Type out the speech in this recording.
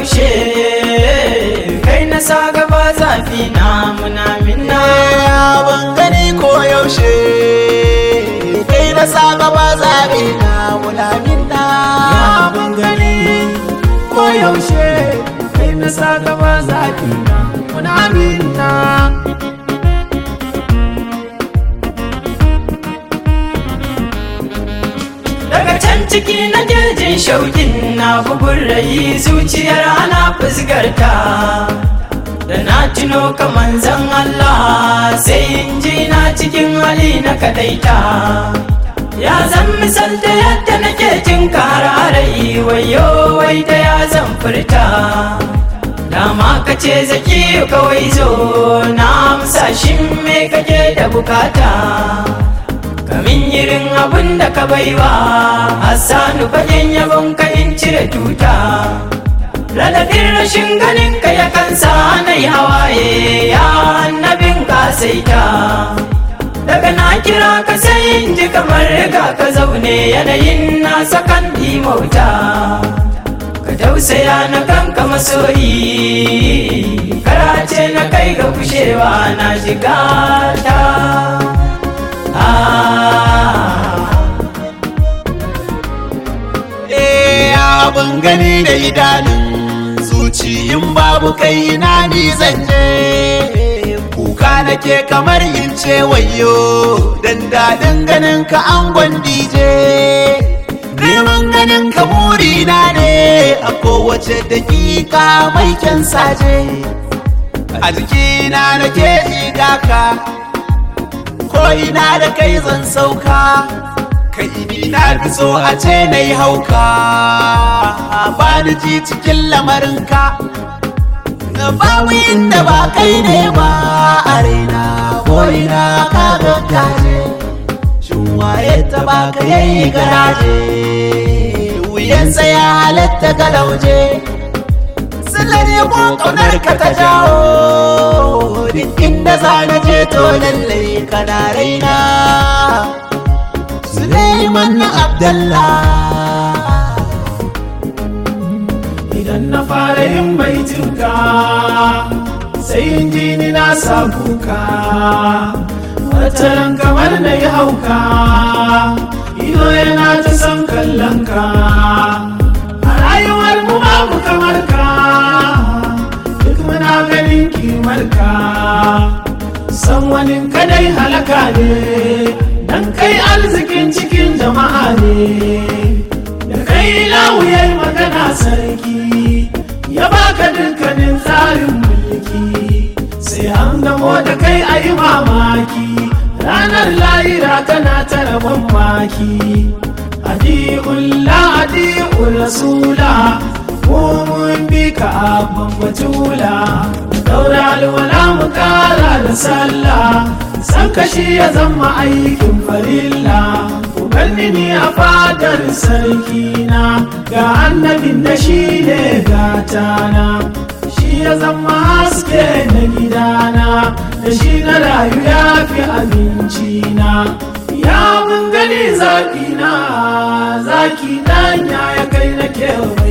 yaushe kai na sa gaba zafi na muna minna ban gani ko yaushe kai na sa gaba zabi na muna minna ban gani ko yaushe kai na sa gaba zafi na muna minna daga can ciki na jirgin shaukin na bugun rai zuciyar ana fusgarta da na tuno kaman zan Allah sai in ji na cikin hali na kadaita ya zan misalta yadda nake jin kararai wayo wai da ya zan furta dama ka ce zaki kawai zo na amsa shin me kake da bukata kamin irin abin da ka baiwa hassanu fagen yabon ka in cire tuta radadin rashin ganin ka ya kansa na yi hawaye ya annabin ka saita daga na kira ka sai in ji kamar ga ka zaune yanayin na sakan mauta ka tausaya na kanka masoyi karace na kai ga kushewa na shiga ta Eh, ban gani da idanun zuciyin babu kai ina ni zan je kuka nake kamar in ce wayo dan dadin ganin ka angon dije neman ganin ka burina ne a kowace dakika mai kyan saje a jikina nake jiga ka ko ina da kai zan sauka kai ni na fi so a ce na yi hauka ba ni ji cikin lamarinka na babu inda ba kai ne ba a raina ko ina ka gaggaje shin waye ta ba ka yayi garaje wuyansa ya halatta ga lauje Sallar ko kaunar ka ta jawo duk inda za na je to lallai kana raina Suleiman na Abdallah idan na fara yin baitinka sai in ji ni na sa kuka wataran kamar na yi hauka ido yana ta san kallon ka a rayuwar mu babu kamar ka duk muna ganin kimar ka san wani kadai halaka ne dan kai arzikin cikin jama'a ne da kai lawuyar magana sarki ya baka dukkanin tsarin mulki sai an gamo da kai a yi mamaki ranar layira tana ta rabon maki adi'ullah adi'ur rasula ko mun bi ka abban batula daura alwala mu kara da sallah san kashi ya zama aikin farilla ganni ni a fadar sarkina ga annabin da shi ne gatana shi ya zama haske na gidana da shi na rayu ya fi abincina ya mun gani zaƙina zaki ɗanya ya kai na kewa